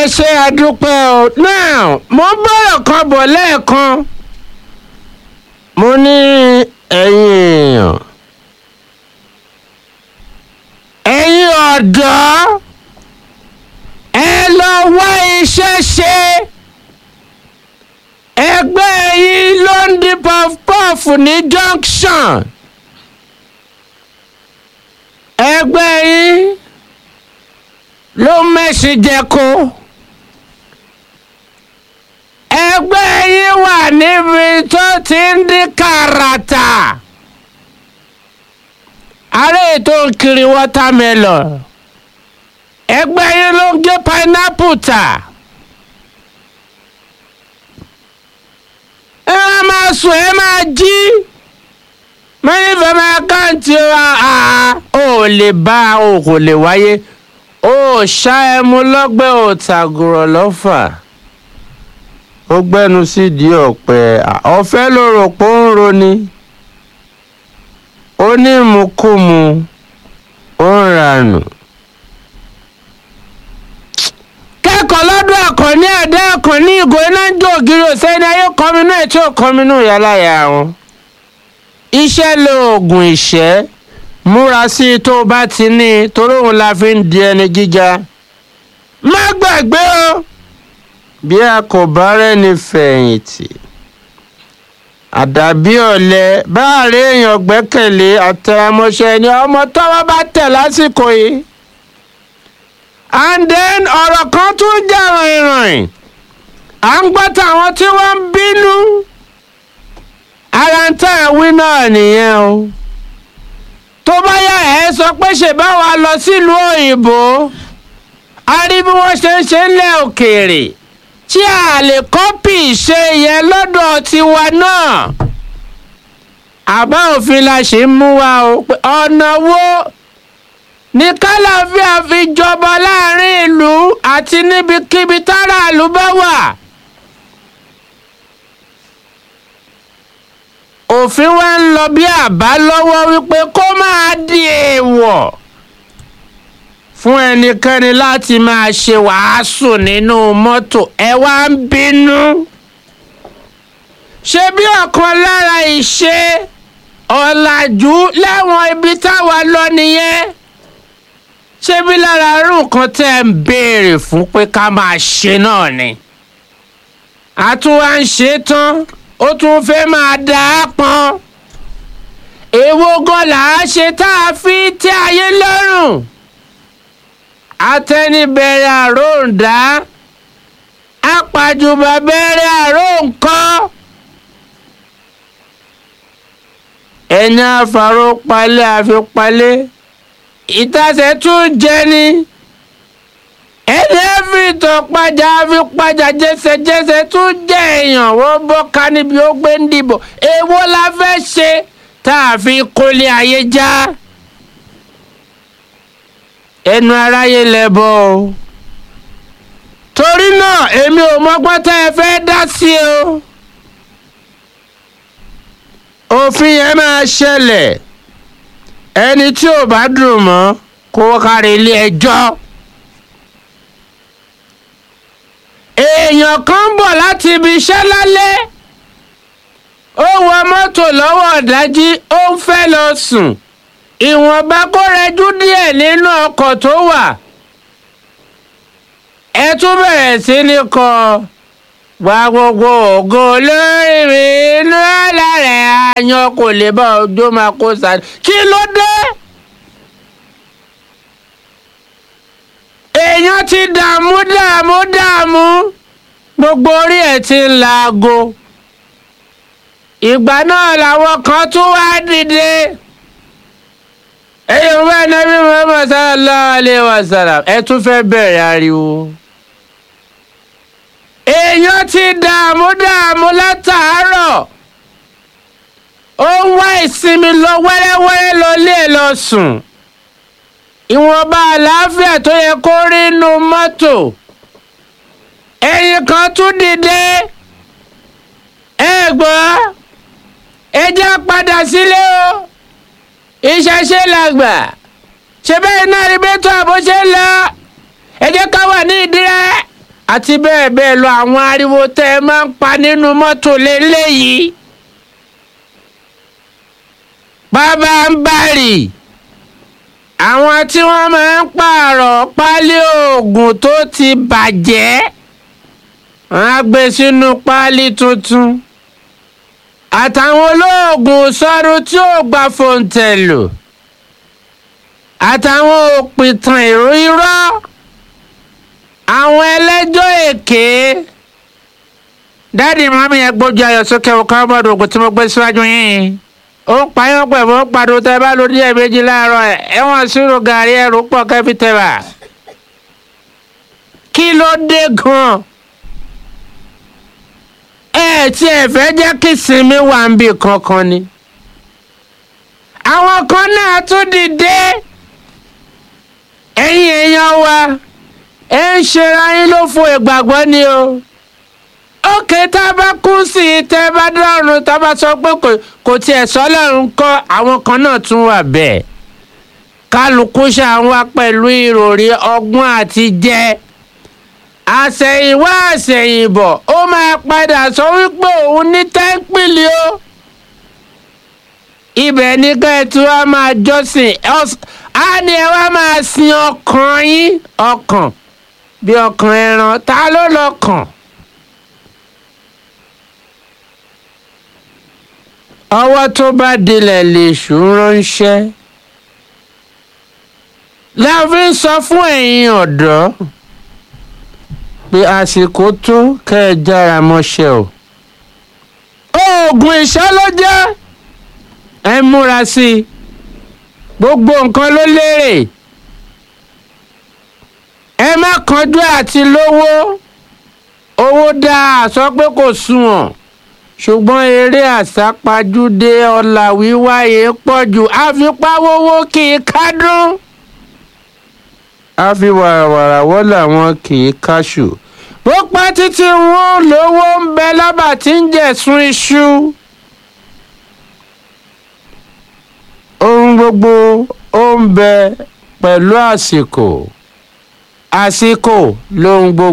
ẹ ṣe àdúpẹ́ o now mo bọ̀rọ̀ kan bọ̀ lẹ́ẹ̀kan mo ní ẹ̀yin èèyàn ẹ̀yin ọ̀dọ́ ẹ lọ wá iṣẹ́ ṣe ẹgbẹ́ yìí ló ń di puff-puff ní junction ẹgbẹ́ yìí ló mẹ́sì jẹ́kó ẹgbẹ́ yìí wà níbi tó ti ń dín kàràtà ààrẹ ètò kiri watermelon ẹgbẹ́ yìí ló ń gé pineapple tà ẹ máa sùn ẹ máa jí mẹ́rin fẹ́ máa káǹtì ò lè bá o kò lè wáyé ó ṣá ẹmu lọ́gbẹ́ ò tàgùrọ̀ lọ́fà ó gbẹ́nu sídìí ọ̀pẹ ọ̀fẹ́ ló rò pé ó ń roni ó ní ìmukúmu ó ń ranù. kẹ́kọ̀ọ́ lọ́dún àkànní ẹ̀dá àkànní ìgò iná ń jó ògiri òsẹ́ni ayé kọ́minú ẹ̀ tí ò kọ́minú ìyáláyà wọn. iṣẹ́ lóògùn ìṣẹ́ múra sí i tó o bá ti ní i torí òun la fi ń di ẹni gíga. má gbàgbé o bí a kò bá rẹ́ni fẹ̀yìntì àdàbí ọ̀lẹ báàrí èèyàn gbẹ́kẹ̀lé àtẹ̀mọṣẹ́ ni ọmọ tọ́wọ́ bá tẹ̀ lásìkò yìí. and then ọ̀rọ̀ kan tún jà rìnrìn à ń gbọ́ tàwọn tí wọ́n ń bínú ara ń tẹ̀ wí náà nìyẹn o tó bá yà ẹ́ sọ pé ṣe bá wa lọ sílùú òyìnbó a rí bí wọ́n ṣe ń ṣe ń lẹ̀ òkèèrè tí a lè kọ́pì ṣe yẹn lọ́dọ̀ tiwa náà àbá òfin la ṣe ń mú wa o pé ọ̀nà wo ní kálàfíà fi jọba láàrin ìlú àti níbikíbi táràlú bá wà. òfin wa ń lọ bí àbá lọ́wọ́ wípé kó máa di èèwọ̀ fún ẹnikẹ́ni láti máa ṣe wàásù nínú mọ́tò ẹ wá ń bínú. ṣé bí ọ̀kan lára ìṣe ọ̀làjú láwọn ibi táwa lọ nìyẹn ṣé bí lára irú nǹkan tẹ́ ń béèrè fún pé ká máa ṣe náà ni. a tún wá ń ṣe tán ó tún fẹ́ máa dà á pọn. èwo gan là á ṣe tá a fi tẹ́ ayé lọ́rùn atẹnibẹ̀rẹ̀ àròǹdá apàjùbà bẹ̀rẹ̀ àròǹkọ́ ẹni àfàrò palẹ̀ àfipalẹ̀ ìtàsẹ̀ tún jẹni ẹni ẹ̀fìtàn pàjà àfipàjà jẹsẹjẹsẹ tún jẹ èèyàn wọ́n bọ́ ká níbi ó gbé ń dìbò èwo la fẹ́ ṣe tá a fi kólé ayé já. Ja ẹnu aráyé lẹ́bọ̀ o torí náà èmi ò mọ́gbọ́n tẹ́ ẹ fẹ́ dá sí o òfin yẹn máa ṣẹlẹ̀ ẹni tí ò bá dùn mọ́ kó kárí ilé ẹjọ́ èèyàn kan ń bọ̀ láti ibi iṣẹ́ lálẹ́ ó wọ mọ́tò lọ́wọ́ ọ̀dájí ó ń fẹ́ lọ sùn ìwọ̀nba kó rẹjú díẹ̀ nínú ọkọ̀ tó wà ẹ tún bẹ̀rẹ̀ sí ní kọ wá gbogbo ògo lórí mi inú ẹ̀la rẹ̀ àyàn kò lè bá ọjọ́ máa kó sáré kí ló dé. èèyàn ti dààmú dààmú dààmú gbogbo orí ẹ̀ ti ń laago ìgbà náà làwọn kan tún wá dìde ẹ̀yin ọba nàbí muhammad sallallahu alayhi wa sallam ẹ tún fẹ́ bẹ̀rẹ̀ ariwo. èèyàn ti dààmú dààmú látàárọ̀ ó ń wá ìsinmi lọ wẹ́rẹ́wẹ́rẹ́ lọ lé ẹ lọ sùn ìwọ̀nba àlàáfíà tó yẹ kó rí inú mọ́tò ẹ̀yin kan tún dìde ẹ gbọ́ ẹ já padà sílé o ìṣẹ̀ṣe làgbà ṣe bẹ́ẹ̀ náà rí bẹ́tọ̀ àbó ṣe ń lọ ẹ jẹ́ ká wà ní ìdírẹ́ àti bẹ́ẹ̀ bẹ́ẹ̀ lọ àwọn ariwo tẹ́ ẹ máa ń pa nínú mọ́tò lélẹ́yìí. bàbá ń bàrì àwọn tí wọ́n máa ń pààrọ̀ pálí oògùn tó ti bàjẹ́ wọ́n á gbé sínú pálí tuntun àtàwọn olóògùn sọ́run tí ò gba fòǹtẹ̀lù àtàwọn òpìtàn èrò irọ́ àwọn ẹlẹ́jọ́ èké dáàdi mọ́mí ẹ gbójú ayọ̀ sókè ọkọ̀ ọmọdé ògùn tí mo gbé síwájú yín ó ń pààyàn pẹ̀lú ó pàdé tẹ bá lórí ẹ̀ méjì láàárọ̀ ẹ̀ ẹ̀wọ̀n sírò gàrí ẹ̀rù pọ̀ kẹ́fì tẹ̀wà kí ló dé gan-an ẹ tí ẹ fẹ́ jẹ́ kí sinmi wà ń bì kankan ni àwọn kan náà tún dìde ẹ̀yin èèyàn wa ẹ ń ṣera yín ló fo ìgbàgbọ́ ni o ókè tá a bá kú sí i tẹ́ bá dọ́rùn tá a bá sọ pé kò tiẹ̀ sọ́lọ́run kọ́ àwọn kan náà tún wà bẹ́ẹ̀ kálukú ṣàwọn pẹ̀lú ìròrí ọgbọ́n àti jẹ́ àṣẹ̀yìnwá àṣẹ̀yìnbọ̀ ó máa padà sọ wípé òun ní tẹ́ńpìlì o ibẹ̀ ní kẹ́ẹ̀tù wa máa jọ́sìn á ní ẹ wá máa sin ọkàn yín ọkàn bí ọkàn ẹran ta ló lọ́kàn. ọwọ́ tó bá dilẹ̀ lè ṣù ránṣẹ́ la fi ń sọ fún ẹ̀yin ọ̀dọ́ pé àsìkò tó kẹ́ ẹ jára mọ́ṣẹ́ o. oògùn ìṣẹ́ ló jẹ́ ẹ múra sí i gbogbo nǹkan ló lérè ẹ má kánjú àti lówó owó dáa sọ pé kò sunwọ̀n ṣùgbọ́n eré àsápajúdé ọ̀la wíwáyé pọ̀ jù àfipáwówó kì í kádùn àfi wàràwàrà wọ́ làwọn kì í káṣù bó pẹ́ títí wọn lówó ń bẹ lábà tí ń jẹ̀sùn iṣu. ohun gbogbo ó ń bẹ pẹ̀lú àsìkò àsìkò lohun gbogbo.